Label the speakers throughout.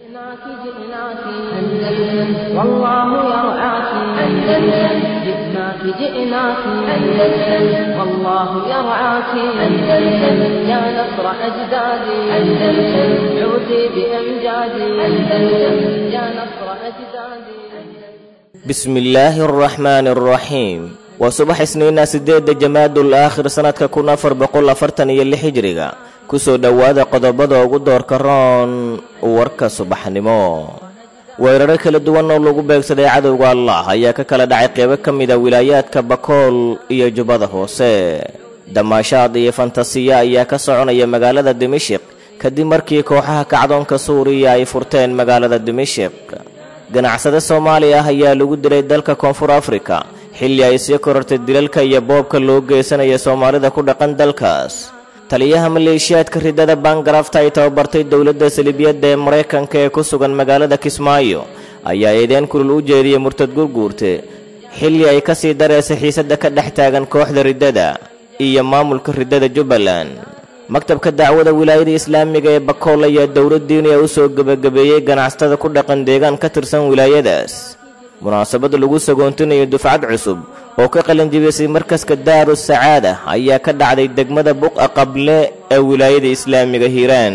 Speaker 1: جئناك جئناك أندلس والله يرعاك أندلس جئناك جئناك أندلس والله يرعاك أندلس يا نصر أجدادي أندلس عودي بأمجادي أندلس يا نصر أجدادي
Speaker 2: bismi illaahi araxmaani araxiim waa subax isniina siddeedda jamaadul aakhir sannadka kun afar boqol afartan iyo lix hijriga ku soo dhowaada qodobada ugu doorka roon warka subaxnimo weeraro kala duwan oo lagu beegsaday cadowga allah ayaa ka kala dhacay qeybo ka mida wilaayaadka bakool iyo jubbada hoose damaashaad iyo fantasiya ayaa ka soconaya magaalada dimashik kadib markii kooxaha kacdoonka suuriya ay furteen magaalada dimashik ganacsade soomaali ah ayaa lagu dilay dalka koonfur afrika xilli ay sii korortay dilalka iyo boobka loo geysanaya soomaalida ku dhaqan dalkaas taliyaha maleeshiyaadka ridada bangarafta ay tababartay dowladda salibiyadda ee maraykanka ee ku sugan magaalada kismaayo ayaa eedeen kulul u jeediyey murtad gurguurte xilli ay ka sii dareysay xiisadda ka dhex taagan kooxda riddada iyo maamulka riddada jubbaland maktabka dacwada wilaayada islaamiga ee bakool ayaa dowlad diiniya u soo gebagabeeyey ganacsatada ku dhaqan deegaan ka tirsan wilaayadaas munaasabad lagu sagoontinayo dufcad cusub oo ka qalinjibisay markaska daaru sacaada ayaa ka dhacday degmada buqa qable ee wilaayada islaamiga hiiraan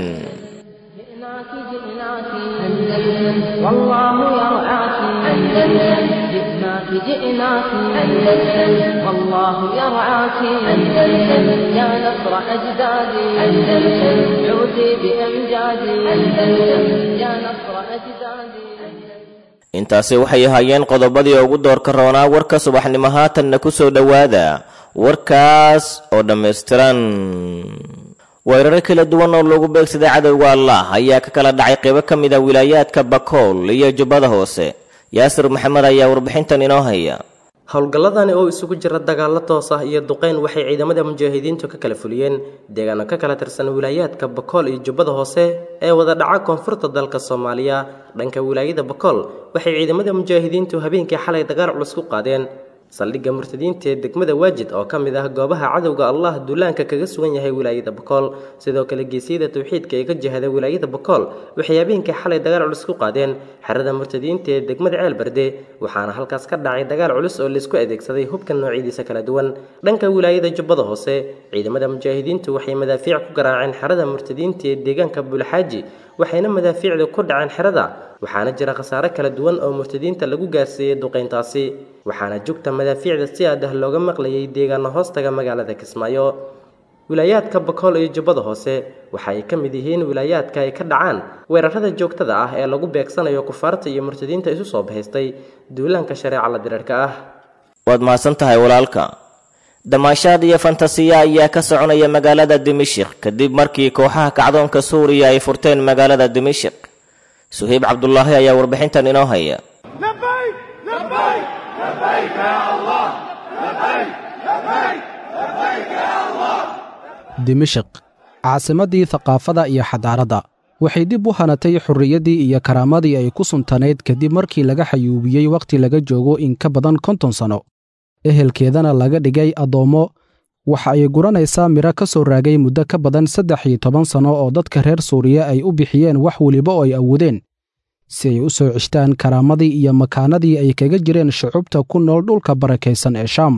Speaker 1: جئناك جئناك أندلس والله يرعاك أندلس جئناك جئناك أندلس والله يرعاك أندلس يا نصر أجدادي أندلس عودي بأمجادي أندلس يا نصر أجدادي
Speaker 2: intaasi waxay ahaayeen qodobadii ugu doorka roonaa warka subaxnimo haatanna ku soo dhowaada warkaas oo dhammaystiran weeraro kala duwan oo lagu beegsaday cadowga allah ayaa ka kala dhacay qeybo ka mid a wilaayaadka bakool iyo jubbada hoose yaasir maxamed ayaa warbixintan inoo haya
Speaker 3: howlgalladani oo isugu jira dagaallo toos ah iyo duqeyn waxay ciidamada mujaahidiintu ka kala fuliyeen deegaano ka kala tirsan wilaayaadka bakool iyo jubbada hoose ee wada dhaca koonfurta dalka soomaaliya dhanka wilaayada bakool waxay ciidamada mujaahidiintu habeenkii xalay dagaal culus ku qaadeen saldhigga murtadiinta ee degmada waajid oo ka mid ah goobaha cadowga allah duulaanka kaga sugan yahay wilaayada bakool sidoo kale geesiyada tawxiidka ee ka jihada wilaayada bakool waxay habeenkii xalay dagaal culus ku qaadeen xerada murtadiinta ee degmada ceelbarde waxaana halkaas ka dhacay dagaal culus oo laysku adeegsaday hubka noocyadiisa kala duwan dhanka wilaayada jubbada hoose ciidamada mujaahidiintu waxay madaafiic ku garaaceen xerada murtadiinta ee deegaanka buulxaaji waxayna madaafiicdu ku dhaceen xerada waxaana jira khasaare kala duwan oo murtadiinta lagu gaarsiiyey duqeyntaasi waxaana jugta madaafiicda si aad ah looga maqlayay deegaano hoostaga magaalada kismaayo wilaayaadka bakool iyo jubbada hoose waxa ay ka mid yihiin wilaayaadka ay ka dhacaan weerarada joogtada ah ee lagu beegsanayo kufaarta iyo murtadiinta isu soo bahaystay duulaanka shareeca la diriirka ah
Speaker 2: waad mahadsan tahay walaalka damaashaad iyo fantasiya ayaa ka soconaya magaalada dimashik kadib markii kooxaha kacdoonka suuriya ay furteen magaalada dimashik suhayb cabdulaahi ayaa warbixintan inoo haya
Speaker 4: dimashik caasimaddii thaqaafada iyo xadaaradda waxay dib u hanatay xurriyaddii iyo karaamadii ay ku suntanayd kadib markii laga xayuubiyey wakhti laga joogo in ka badan konton sanno ehelkeedana laga dhigay addoommo waxa ay guranaysaa midho ka soo raagay muddo ka badan saddex iyo toban sanno oo dadka reer suuriya ay u bixiyeen wax weliba oo ay awoodeen si ay u soo ceshtaan karaamadii iyo makaanadii ay kaga jireen shucubta ku nool dhulka barakaysan ee shaam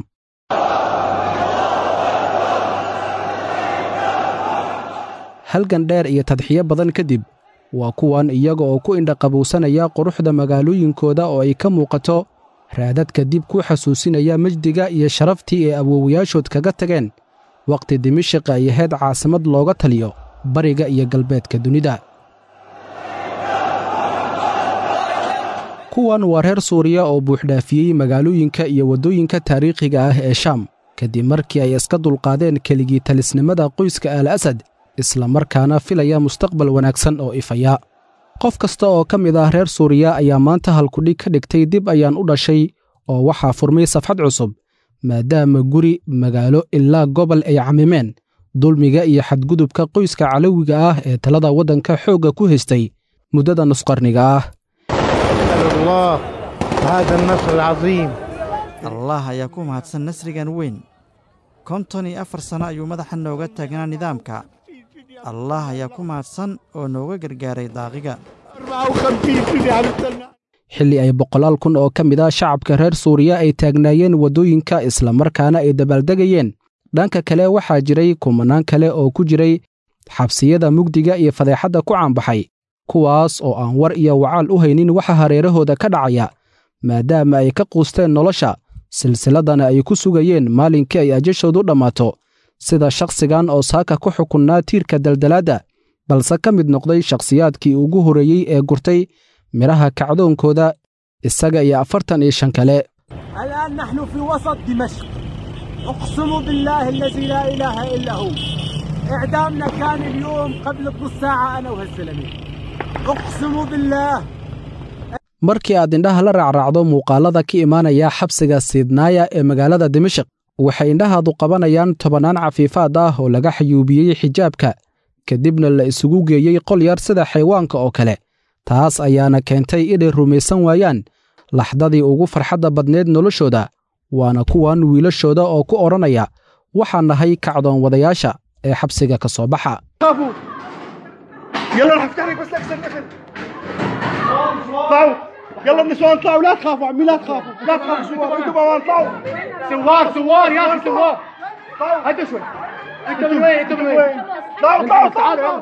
Speaker 4: halgan dheer iyo tadxiyo badan kadib waa kuwan iyaga oo ku indhaqabowsanaya quruxda magaalooyinkooda oo ay ka muuqato raadadka dib ku xasuusinaya mejdiga iyo sharaftii ay awoowayaashood kaga tageen wakhti dimashik ay ahayd caasimad looga taliyo bariga iyo galbeedka dunida kuwan waa reer suuriya oo buuxdhaafiyey magaalooyinka iyo waddooyinka taariikhiga ah ee shaam kadib markii ay iska dulqaadeen keligii talisnimada qoyska al asad isla markaana filaya mustaqbal wanaagsan oo ifaya qof kasta oo ka mid ah reer suuriya ayaa maanta halkudhig ka dhigtay dib ayaan u dhashay oo waxaa furmay safxad cusub maadaama guri magaalo ilaa gobol ay camimeen dulmiga iyo xadgudubka qoyska calowiga ah ee talada waddanka xoogga ku haystay muddada nusqarniga ah
Speaker 5: الله هذا النصر العظيم
Speaker 6: allah ayaa ku mahadsan nasrigan weyn konton iyo afar sanno ayuu madaxa nooga taagnaa nidaamka allah ayaa ku mahadsan oo nooga gargaaray daaqiga
Speaker 4: xilli ay boqolaal kun oo ka mid ah shacabka reer suuriya ay taagnaayeen waddooyinka islamarkaana ay dabaaldegayeen dhanka kale waxaa jiray kumanaan kale oo ku jiray xabsiyada mugdiga iyo fadeexadda ku caanbaxay kuwaas oo aan war iyo wacaal u haynin waxa hareerahooda ka dhacaya maadaama ay ka quusteen nolosha silsiladana ay ku sugayeen maalinkii ay ajashoodu dhammaato sida shakhsigan oo saaka ku xukunnaa tiirka daldalaadda balse ka mid noqday shakhsiyaadkii ugu horreeyey ee gurtay midhaha kacdoonkooda isaga iyo afartan iyo shan kale
Speaker 7: الآن نحن في وسط دمشق أقسم بالله الذي لا إله إلا هو إعدامنا كان اليوم قبل نص ساعة أنا وهالزلمة أقسم بالله
Speaker 4: markii aad indhaha la raacraacdo muuqaalada ka imaanaya xabsiga siidnaaya ee magaalada dimashik waxay indhahaadu qabanayaan tobannaan cafiifaad ah oo laga xayuubiyey xijaabka kadibna la isugu geeyey qol yar sida xayawaanka oo kale taas ayaana keentay inay rumaysan waayaan laxdadii ugu farxadda badneed noloshooda waana kuwan wiilashooda oo ku odhanaya waxaan nahay kacdoon wadayaasha ee xabsiga ka soo baxa
Speaker 5: خافوا يلا رح افتح لك بس اكسر اكسر طلعوا يلا النسوان طلعوا لا تخافوا عمي لا تخافوا لا تخافوا سوار انتوا بوان طلعوا سوار سوار يا اخي سوار طلعوا هدوا شوي انتوا من وين انتوا من وين طلعوا طلعوا تعالوا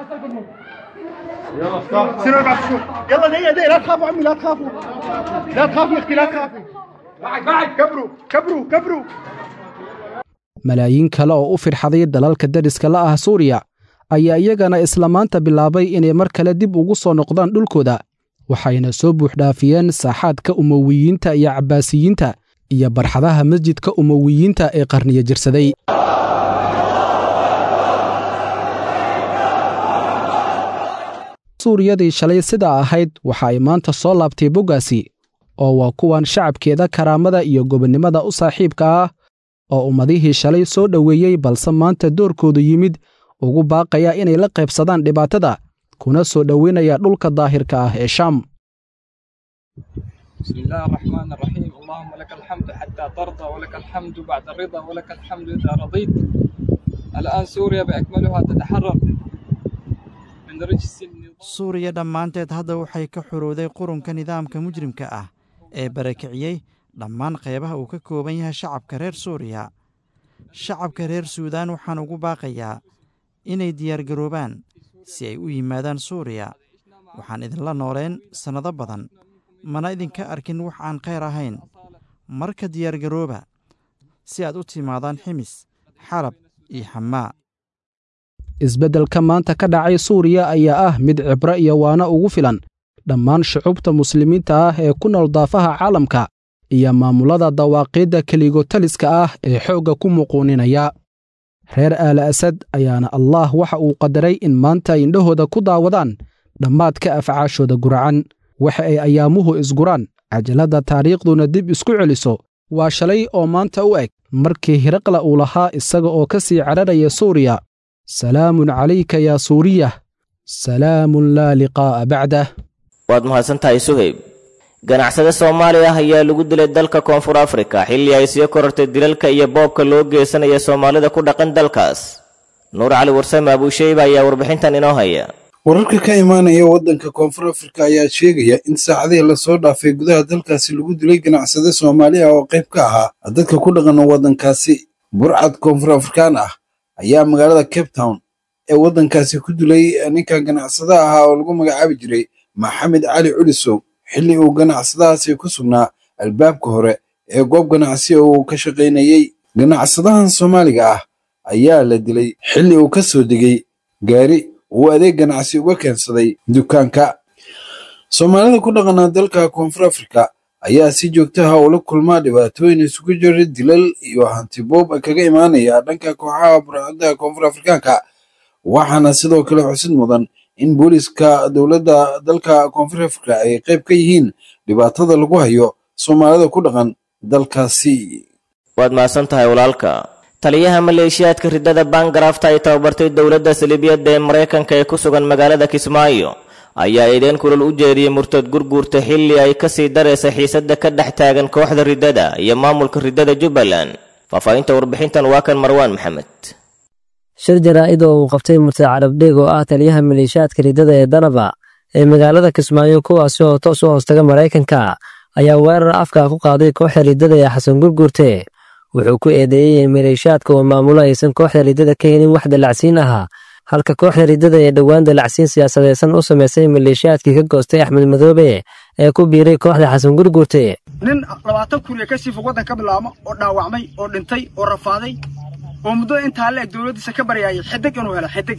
Speaker 5: يلا سيروا بعد شوي يلا دقيقة دقيقة لا تخافوا عمي لا تخافوا لا تخافي يا اختي لا تخافي بعد بعد كبروا كبروا كبروا
Speaker 4: malaayiin kale oo u firxaday dalalka dariska la ah suuriya ayaa iyagana isla maanta bilaabay inay mar kale dib ugu soo noqdaan dhulkooda waxayna soo buuxdhaafiyeen saaxaadka umowiyiinta iyo cabbaasiyiinta iyo barxadaha masjidka umowiyiinta ee qarniyo jirsaday suuriyadii shalay sidaa ahayd waxa ay maanta soo laabtay boggaasi oo waa kuwan shacabkeeda karaamada iyo gobonnimada u saaxiibka ah oo ummadihii shalay soo dhoweeyey balse maanta doorkoodu yimid ugu baaqaya inay la qaybsadaan dhibaatada kuna soo dhoweynaya dhulka daahirka ah ee shaam
Speaker 8: بسم الله الرحمن الرحيم اللهم لك الحمد حتى ترضى ولك الحمد بعد الرضا ولك الحمد إذا رضيت الآن سوريا بأكملها تتحرر من رجس النظام
Speaker 6: suuriya dhammaanteed hadda waxay ka xorowday qurunka nidaamka mujrimka ah ee barakiciyey dhammaan qeybaha uu ka kooban yahay shacabka reer suuriya shacabka reer suudaan waxaan ugu baaqayaa inay diyaargaroobaan si ay u yimaadaan suuriya waxaan idinla nooleen sannado badan mana idinka arkin wax aan khayr ahayn marka diyaargarooba si aad u timaadaan ximis xalab iyo xamaa
Speaker 4: isbeddelka maanta ka dhacay suuriya ayaa ah mid cibro iyo waana ugu filan dhammaan shucubta muslimiinta ah ee ku nool daafaha caalamka iyo maamulada dawaaqiidda keligotaliska ah ee xoogga ku muquuninaya reer aala asad ayaana allaah waxa uu qadaray in maanta ay indhahooda ku daawadaan dhammaadka afcaashooda guracan waxa ay ayaamuhu isguraan cajaladda taariikhduna dib isku celiso waa shalay oo maanta u eg markii hiraqla uu lahaa isaga oo ka sii cararaya suuriya salaamun calayka yaa suuriyah salaamun laa liqaa'a bacdah
Speaker 2: waad mahadsantahay suhayb ganacsade soomaaliya ah ayaa lagu dilay dalka koonfur afrika xilli ay sii korortay dilalka iyo boobka loo geysanaya soomaalida ku dhaqan dalkaas nuur cali warsame abuusheyba ayaa warbixintan inoo haya
Speaker 9: wararka ka imaanaya waddanka koonfur afrika ayaa sheegaya in saacadihii lasoo dhaafay gudaha dalkaasi lagu dilay ganacsade soomaali ah oo qayb ka ahaa dadka ku dhaqan waddankaasi burcad koonfur afrikaan ah ayaa magaalada cape town ee waddankaasi ku dilay ninkan ganacsada ahaa oo lagu magacaabi jiray maxamed cali culisow xilli uu ganacsadahaasi ku sugnaa albaabka hore ee goob ganacsi oo uu ka shaqaynayey ganacsadahan soomaaliga ah ayaa la dilay xilli uu ka soo degay gaari uu adeeg ganacsi uga keensaday dukaanka soomaalida ku dhaqanaa dalka koonfur afrika ayaa si joogtaha ula kulmaa dhibaatooyin isugu jira dilal iyo hantiboob kaga imaanaya dhanka kooxaha burcadda koonfur afrikaanka waxaana sidoo kale xusid mudan in booliska dowladda dalka koonfur afrika ay qayb ka yihiin dhibaatada lagu hayo soomaalida ku dhaqan dalkaasi
Speaker 2: waad mahadsan tahay walaalka taliyaha maleeshiyaadka riddada baangaraafta ay tababartay dowladda saliibiyadda ee maraykanka ee ku sugan magaalada kismaayo ayaa eedeen kulal u jeediyey murtad gurguurta xilli ay ka sii daraysa xiisadda ka dhex taagan kooxda riddada iyo maamulka riddada jubbaland faahfaahinta warbixintan waa kan marwaan maxamed
Speaker 10: shir jaraa'id oo uu qabtay murtad carabdheeg oo ah taliyaha maleeshiyaadka riddada ee danaba ee magaalada kismaayo kuwaasi oo toos u hoostaga maraykanka ayaa weerar afka ku qaaday kooxda riddada ee xasan gurgurte wuxuu ku eedeeyey in maleeshaadka uu maamulo aysan kooxda riddada ka helin wax dalacsiin ahaa halka kooxda riddada ee dhowaan dalacsiin siyaasadeysan u samaysay maleeshaadkii ka goostay axmed madoobe ee ku biiray kooxda xasan gurgurte
Speaker 11: nin labaatan kuriya ka sii fog waddan ka bilaabma oo dhaawacmay oo dhintay oo rafaaday oo muddada intaa la eg dowladdiisa ka baryaayay xidig inuu helo xidig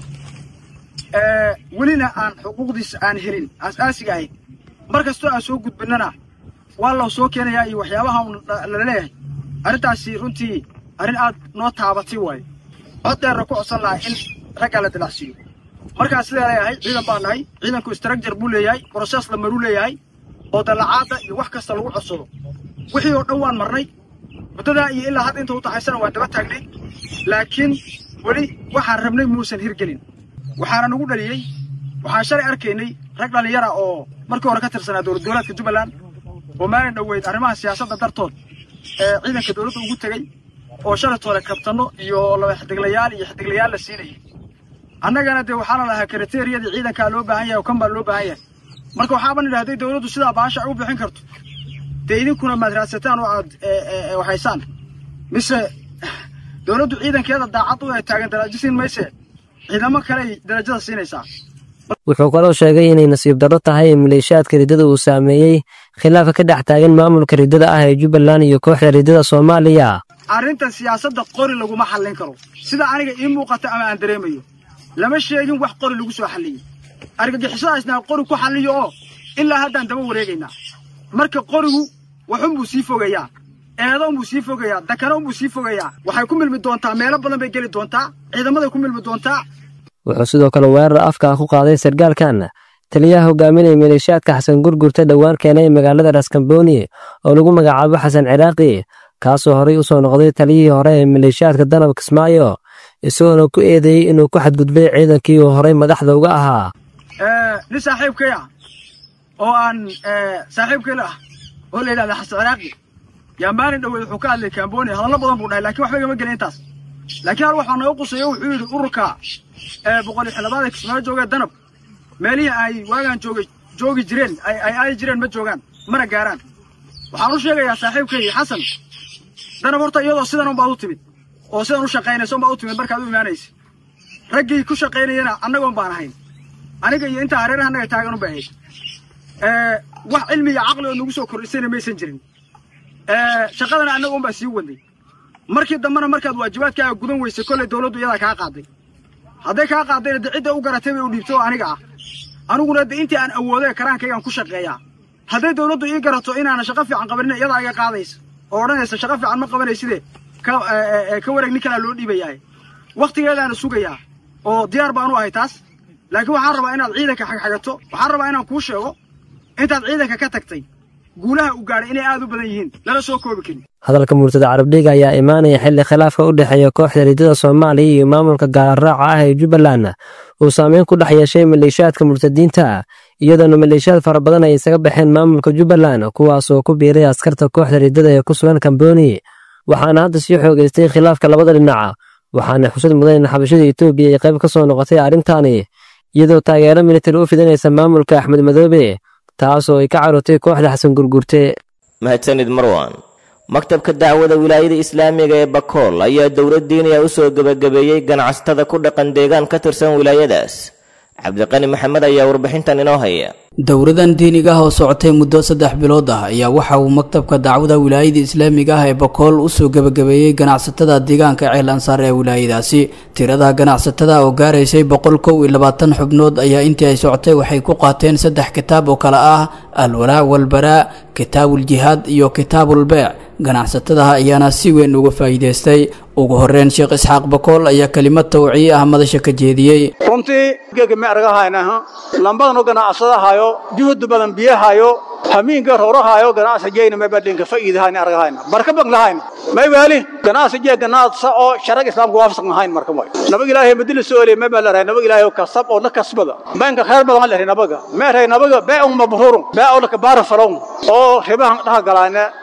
Speaker 11: welina aan xuquuqdiisa aan helin aas-aasiga ahayd mar kastoo aan soo gudbinnana waa loo soo keenayaa iyo waxyaabaha lala leeyahay arrintaasi runtii arrin aad noo taabatay waayo cod dheerna ku codsan lahay in raggaa la dilacsiiyo markaa sidaa leeyahay ciidan baa nahay ciidanku istraakjar buu leeyahay brosees la maruu leeyahay oo dallacaadda iyo wax kasta lagu codsado wixii oo dhan waan marnay muddadaa iyo ilaa hadda inta u taxaysana waan daba taagnay laakiin weli waxaan rabnay muusan hirgelin waxaana nagu dhaliyey waxaan shalay arkaynay rag dhallinyara oo markii hore ka tirsanaa dowlad goboleedka jubbaland oo maalin dhoweyd arrimaha siyaasadda dartood ee ciidanka dowladda ugu tegey oo shalaytoole kabtanno iyo laba xidiglayaal iyo xidiglayaal la siinayay annagana dee waxaana lahaa kriteriyadii ciidankaa loo baahan yahay oo kan baa loo baahan yahay marka waxaaban idhahday dowladdu sidaa baasha ay u bixin karto dee idinkuna maad raadsataan oo aad waxaysaan mise dowladdu ciidankeeda daacad u ee taagan darajo siin mayse ciidamo kale ay darajada siinaysaa
Speaker 10: wuxuu kaloo sheegay inay nasiib darro tahay in maleeshaadka riddada uu saameeyey khilaafka ka dhex taagan maamulka riddada ah ee jubbaland iyo kooxda riddada soomaaliya
Speaker 11: arrintan siyaasadda qori laguma xallin karo sida aniga ii muuqata ama aan dareemayo lama sheegin wax qori lagu soo xalliyey argagixisadaasnaa qori ku xalliyo oo ilaa haddaan daba wareegaynaa marka qorigu waxunbuu sii fogayaa eedoonbuu sii fogayaa dakanoonbuu sii fogayaa waxay ku milmi doontaa meelo badan bay geli doontaa ciidamaday ku milmi doontaa
Speaker 10: wuxuu sidoo kale weerar afka ku qaaday sargaalkan taliyaha hogaaminaya maleeshaadka xasan gurgurta dhowaan keenay magaalada raskamboni oo lagu magacaabo xasan ciraaqi kaasoo horey u soo noqday taliyihii hore ee maleeshaadka danab kismaayo isagoona ku eedeeyey inuu ku xadgudbay ciidankii uu horey madaxda uga ahaa
Speaker 11: nin saaxiibkay ah oo aan saaxiibkayla ah oo la yidhahda xasan ciraaqi yaa maalin dhoweed wuxuu ka hadlay kamboni hadallo badan buu dhahay lakiin waxba igama gelin intaas laakiin hal waxaa nooga quseeyo wuxuu yidhi ururka boqol iyo xildhibaada kismaayo joogee danab meelihii ay waagaan joogay joogi jireen ay aadi jireen ma joogaan mana gaaraan waxaan u sheegayaa saaxiibkaygii xasan danab horta iyadoo sidan unbaad u timid oo sidan u shaqaynaysa unbaad u timid markaad u imaanaysa raggii ku shaqaynayana annagoon baan ahayn aniga iyo intaa hareeraha annaga taagan un bay ahayd wax cilmi iyo caqli oo nagu soo kordhisayna maysan jirin shaqadana annaga un baa sii wadnay markii dambena markaad waajibaadkaaga gudan weysay kollay dowladdu iyadaa kaa qaaday hadday kaa qaadayna de cidda u garatay bay u dhiibtay oo aniga ah aniguna de intii aan awoodee karaankaygaan ku shaqeeyaa hadday dowladdu ii garato inaana shaqo fiican qabanina iyadaa iga qaadaysa oo odhanaysa shaqo fiican ma qabanayside ka ka wareeg nin kalaa loo dhiibayaa wakhtigeedaana sugayaa oo diyaar baan u ahay taas laakiin waxaan rabaa inaad ciidanka xagxagato waxaan rabaa inaan kuu sheego intaad ciidanka ka tagtay guulaha u gaadhay inay aad u badan yihiin lala soo koobi karin
Speaker 10: hadalka murtada carabdhiga ayaa imaanaya xilli khilaafka u dhexeeya kooxda riddada soomaaliya iyo maamulka gaararaaca ah ee jubbaland uu saameyn ku dhex yeeshay maleeshaadka murtadiinta iyadoona maleeshiyaad fara badan ay isaga baxeen maamulka jubbaland kuwaasoo ku biiray askarta kooxda riddada ee ku sugan kamboni waxaana hadda sii xoogaystay khilaafka labada dhinaca waxaana xusad mudan in xabashada etoobiya ay qayb ka soo noqotay arrintaani iyadoo taageero militari u fidinaysa maamulka axmed madoobe taasoo ay ka carotay kooxda xasan gurgurte
Speaker 2: mahadsanid marwan maktabka dacwada wilaayada islaamiga ee bakool ayaa dowlad diiniya u soo gebagabeeyey ganacsatada ku dhaqan deegaan ka tirsan wilaayadaas cabdiqani maxamed ayaa warbixintan inoo haya
Speaker 12: dowladan diiniga ah oo socotay muddo saddex bilood ah ayaa waxa uu maktabka dacwada wilaayada islaamiga ah ee bakool usoo gebagabeeyey ganacsatada deegaanka ceel ansaar ee wilaayadaasi tirada ganacsatada oo gaaraysay boqol kow iyo labaatan xubnood ayaa intii ay socotay waxay ku qaateen saddex kitaab oo kale ah alwalaa walbaraa kitaabuljihaad iyo kitaabulbeec ganacsatadaha ayaana si weyn uga faa'iidaystay ugu horeyn sheekh isxaaq bakool ayaa kelimad tawciye ah madasha ka jeediyey
Speaker 13: runtii geega ma argahaynaha lambadan u ganacsadahayo juhud badan biyahayo hamiinka rorahayo ganacsi jeyna may badlinka faa'iidahayna argahayna barka bang lahayna may waali ganacsi jee ganacsa oo sharag islaamka waafaqsan ahayn marka way nabag ilaahay madina soole may baa laray nabag ilaahay kasab oo la kasbada banka khayr badan lahay nabaga ma ray nabaga baa um mabrurun baa oo la kabaar falon oo ribahan dhaha galaana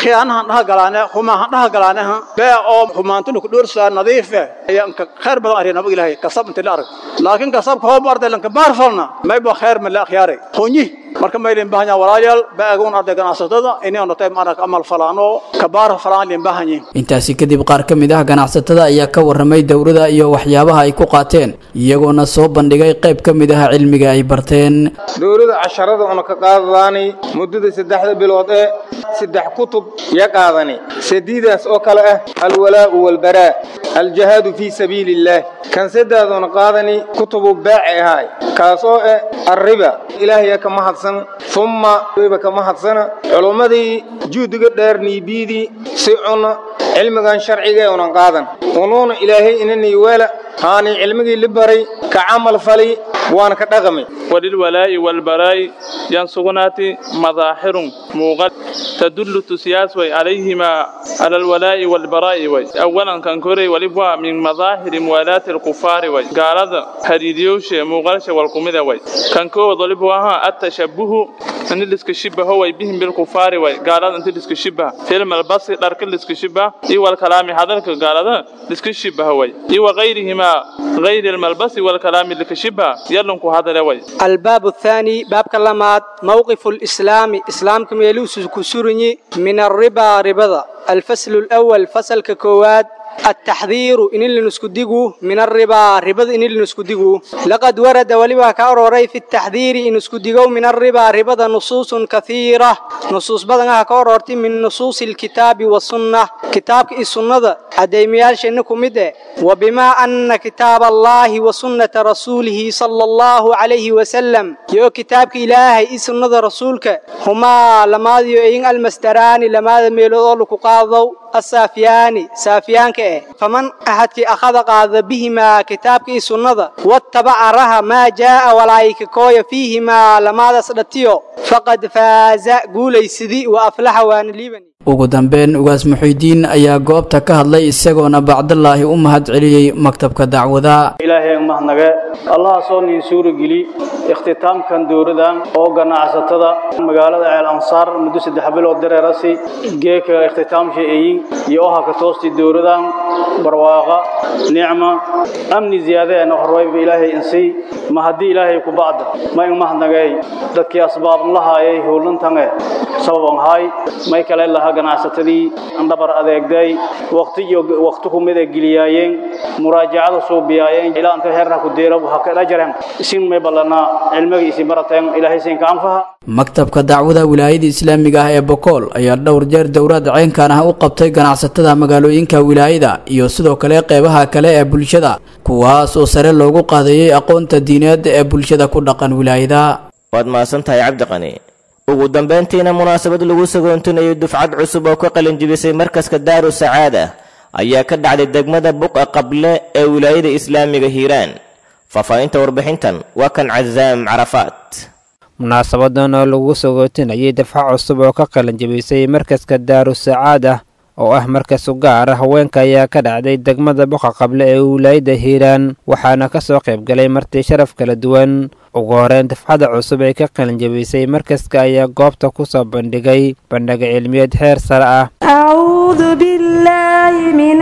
Speaker 13: khiyaanahan dhaha galaane humaahan dhaha galaane bee oo humaantuna ku dhoorsaa nadiife ayaan ka khayr badan ariya nabag ilaahay kasab inta la arag laakiin kasabka hoo barday lanka baar falna mayba khayr ma la akhyaaray honyi marka maylin bahanya walaalayaal baagoon arday ganacsatada inay noqotay marag amal falaano kabaar falaan lin bahanya
Speaker 12: intaasi kadib qaar ka mid ah ganacsatada ayaa ka warramay dowladda iyo waxyaabaha ay ku qaateen iyagoona soo bandhigay qayb ka mid ah cilmiga ay barteen
Speaker 14: dowladda casharada una ka qaadadaani muddada saddexda bilood ee saddex kutub ya qaadani sadiidaas oo kale ah alwalaa'u walbaraa aljahaadu fii sabiili illaah kan saddeeduna qaadani kutubu baaci ahaay kaas oo ah arriba ilaahaya ka mahadsan humma wayba ka mahadsana culummadii juhdiga dheer niibiidii si cuna cilmigan sharciga unan qaadan unuuna ilaahay inanii weela haani cilmigii li baray ka camal fali waana ka dhaqamay
Speaker 15: وللولاء والبراء ينصغنات مظاهر موغل تدل تسياس وي عليهما على الولاء والبراء وي أولا كان كوري ولبوا من مظاهر موالاة الكفار وي قال هذا هريديوش موغلش والقمدة وي كان كو ضلبوا التشبه أن اللي شبه هو بهم بالكفار وي قال هذا أنت اللي شبه فيلم البص دارك اللي شبه إي والكلام هذا قال هذا اللي شبه وي إي وغيرهما غير الملبس والكلام اللي شبه يلنكو هذا وي
Speaker 16: الباب الثاني باب كلمات موقف الإسلام إسلام كم يلوس كسرني من الربا ربضة الفصل الأول فصل ككواد التحذير إن اللي نسكدقه من الربا ربض إن اللي نسكدقه لقد ورد ولبا كاروري في التحذير إن نسكدقه من الربا ربض نصوص كثيرة نصوص بدنها كارورتي من نصوص الكتاب والسنة كتاب السنة أديميال شنكم مده وبما أن كتاب الله وسنة رسوله صلى الله عليه وسلم يو كتابك إلهي سنة رسولك هما لما يؤين المستران لما ميلو لكو قاضوا السافيان سافيان كأه فمن أحد أخذ قاذ بهما كتابك سنة واتبع رها ما جاء ولايك كوي فيهما لما دسلتيو فقد فاز قولي سدي وأفلح وان ليبني
Speaker 12: ugu dambeyn ugaas muxiidiin ayaa goobta ka hadlay isagoona bacdallaahi u mahad celiyey maktabka dacwada
Speaker 17: ilaahay mahadnage allah soo niin suurageli ikhtitaamkan dowladan oo ganacsatada magaalada ceel ansaar muddo saddex bilood dareerasi geeka ikhtitaamsha eeyin iyo oha ka toosti dowladan barwaaqa nicma amni ziyaadaena horwayba ilaahay insii ma haddii ilaahay ku bacda ma in mahadnagay dadkii asbaab lahaayay howlantange sababan haay may kale laha ganacsatadii andhabar adeegday waqti iyo waqti ku mid geliyaayeen muraajacada suubiyaayeen ilaa inta heerna ku deelo waxa ka dhajareen isin may balana cilmiga isi barateen ilaahay siin ka anfaha
Speaker 12: maktabka dacwada wilaayada islaamiga ah ee bokool ayaa dhowr jeer dowlad ceenkan ah u qabtay ganacsatada magaalooyinka wilaayada iyo sidoo kale qeybaha kale ee bulshada kuwaas oo sare loogu qaadayey aqoonta diineed ee bulshada ku dhaqan wilaayada
Speaker 2: waad mahadsantahay cabdiqani ugu dambayntiina munaasabad lagu sagoontinayo dufcad cusub oo ka qalinjibisay markaska daaru sacaada ayaa ka dhacday degmada buqa qable ee wilaayada islaamiga hiiraan faahfaahinta warbixintan waa kan cazaam carafaat
Speaker 18: munaasabadan oo lagu sagootinayay dafca cusub oo ka qalinjibisay markaska daaru sacaada oo ah markas u gaara haweenka ayaa ka dhacday degmada buqa qable ee wilaayada hiiraan waxaana ka soo qaybgalay marti sharaf kala duwan ugu horeyn dafcada cusub ee ka qalinjabisay markaska ayaa goobta ku soo bandhigay bandhiga cilmiyeed heer sare ah
Speaker 19: أعوذ بالله من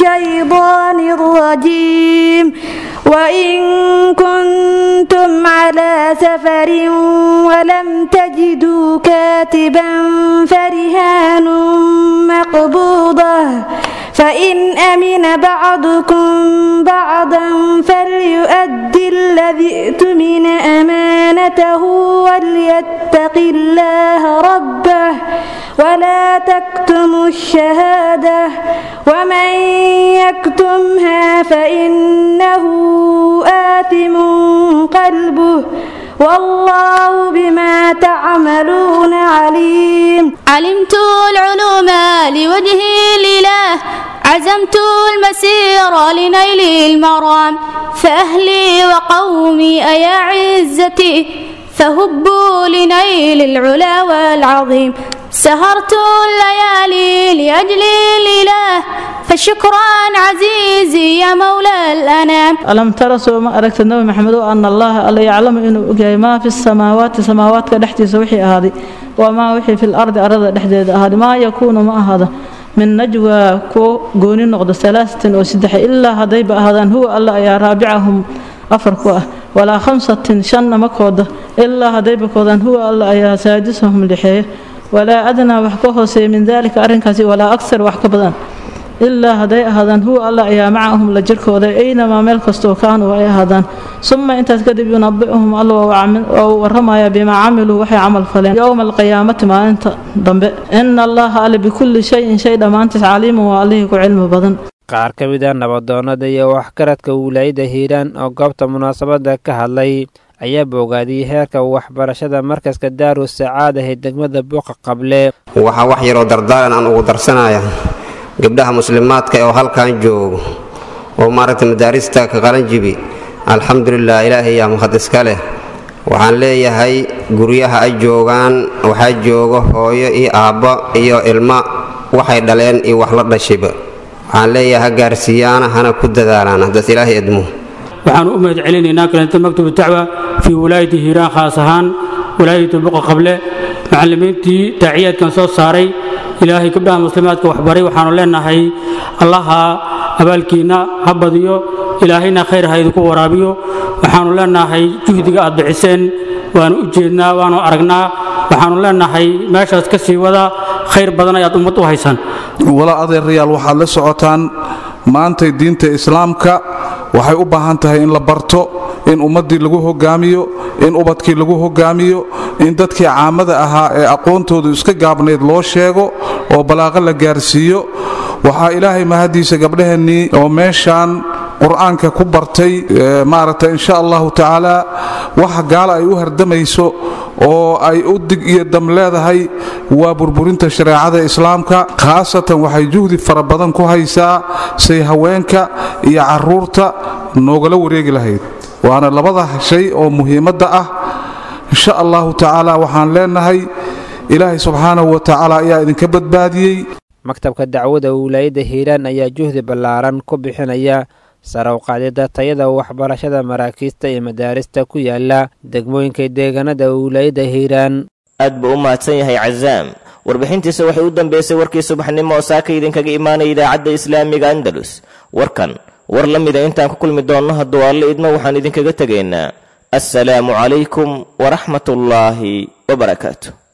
Speaker 19: الشيطان الرجيم وإن كنتم على سفر ولم تجدوا كاتبا فرهان مقبوضة فإن أمن بعضكم بعضا فليؤدي الذي ائتمن أمانته وليتق الله ربه ولا تكتموا الشهادة ومن يكتمها فإنه آثم قلبه والله بما تعملون عليم
Speaker 20: علمت العلوم لوجه الإله عزمت المسير لنيل المرام فأهلي وقومي أيا عزتي فهبوا لنيل العلا والعظيم سهرت الليالي لأجل الإله فشكرا عزيزي يا مولى الأنام
Speaker 21: ألم ترى سوى ما أركت النبي محمد أن الله ألا يعلم إنه أجاي ما في السماوات سماوات كدحتي سوحي هذه وما وحي في الأرض أرض دحدي هذه ما يكون ما هذا من نجوى كو قوني نقد ثلاثة وسدح إلا هذي هذا هو الله يا رابعهم أفركوا ولا خمسة شن مكود إلا هذي بكودا هو الله يا سادسهم لحيه ولا أدنى وحكوه سي من ذلك أرنكاسي ولا أكثر وحكبدا ilaa hadday ahaadaan huwa alla ayaa macahum la jirkooda aynamaa meel kastoo kaanuu ay ahaadaan suma intaas kadib yunabicuhum alla oo waramaya bimaa camiluu waxay camal faleen yowma alqiyaamati maalinta dambe ina allaha alle bikulli shayin shay dhammaantiis caliimun waa allihii ku cilmi badan
Speaker 18: qaar ka mid a nabadoonnada iyo waxgaradka wilaayada hiiraan oo goobta munaasabadda ka hadlay ayaa boogaadiyey heerka waxbarashada markaska daaru sacaada ee degmada buuqa qable
Speaker 22: waxaa wax yaroo dardaaran aan ugu darsanaya gabdhaha muslimaadka oo halkan joogo oo maaragtay madaarista ka qalanjibi alxamdulilah ilaahay yaa mahad iska leh waxaan leeyahay guryaha ay joogaan waxaa jooga hooyo iyo aabbo iyo ilmo waxay dhaleen iyo wax la dhashiba waxaan leeyahay ha gaarsiiyaana hana ku dadaalaan haddaas ilaahay edmo
Speaker 23: waxaan u mahad celinaynaa kalenta maktubu dacwa fii wilaayati hiiraan khaas ahaan wilaayatu buqa qable macallimiintii daaciyaadkan soo saaray ilaahay gabdhaha muslimaadka waxbaray waxaanu leenahay allaha abaalkiinna ha badiyo ilaahayna khayr ha idinku waraabiyo waxaanu leenahay juhdiga aad bixiseen waanu u jeednaa waanu aragnaa waxaanu leenahay meeshaas ka sii wada khayr badan ayaad ummad u haysaan
Speaker 24: walaa adeerayaal waxaad la socotaan maantay diinta islaamka waxay u baahan tahay in la barto in ummaddii lagu hogaamiyo in ubadkii lagu hogaamiyo in dadkii caamada ahaa ee aqoontoodu iska gaabnayd loo sheego oo balaaqo la gaarsiiyo waxaa ilaahay mahadiisa gabdhaheennii oo meeshaan qur-aanka ku bartay maaragtay insha allahu tacaala waxa gaala ay u hardamayso oo ay u dig iyo dam leedahay waa burburinta shareecada islaamka khaasatan waxay juhdi fara badan ku haysaa say haweenka iyo caruurta noogala wareegi lahayd waana labada shay oo muhiimadda ah insha allahu tacaala waxaan leenahay ilaahay subxaanahu wa tacaala ayaa idinka badbaadiyey
Speaker 18: maktabka dacwada wilaayadda hiiraan ayaa juhdi ballaaran ku bixinaya sare u qaadida tayada waxbarashada maraakiista iyo madaarista ku yaala degmooyinka deegaanada wilaayadda hiiraan
Speaker 2: aad buu u mahadsan yahay cazaam warbixintiisa waxay u dambeysay warkii subaxnimo oo saaka idinkaga imaanaya idaacadda islaamiga andalus warkan war la mida intaan ku kulmi doonno hadduu alle idmo waxaan idinkaga tegaynaa assalaamu calaykum waraxmatullaahi wabarakaatu